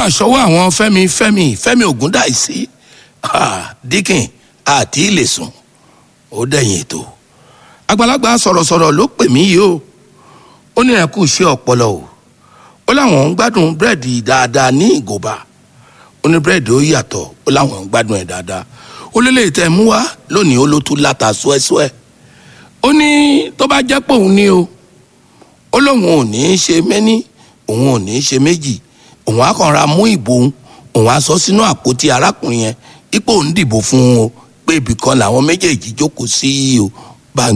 mà ṣọwọ́ àwọn fẹ́mi fẹ́mi fẹ́mi ògúndáìsí dikin àti ilé sùn ó dẹ̀yìn ètò àgbàlagbà sọ̀rọ̀sọ̀rọ̀ ló pè mí yìí o ó ní ẹ̀kú iṣẹ́ ọpọlọ o ó láwọn ń gbádùn búrẹ́dì dáadáa ní ìgòba ó ní búrẹ́dì ó yàtọ̀ ó láwọn ń gbádùn ẹ̀ dáadáa ó lélẹ̀ tẹ́ mú wá lónìí ó ló tún láta ṣúẹ́ṣúẹ́ ó ní tó bá jẹ́ pé òun ní o ó lóun ò ní í ṣe méní òun ò ní í ṣe méjì òun á kàn ra mú ìbò òun òun á sọ sínú àpótí arákùnrin yẹn ipò ń dìbò fún un o pé ibì kan làwọn méjèèjì jókòó sí o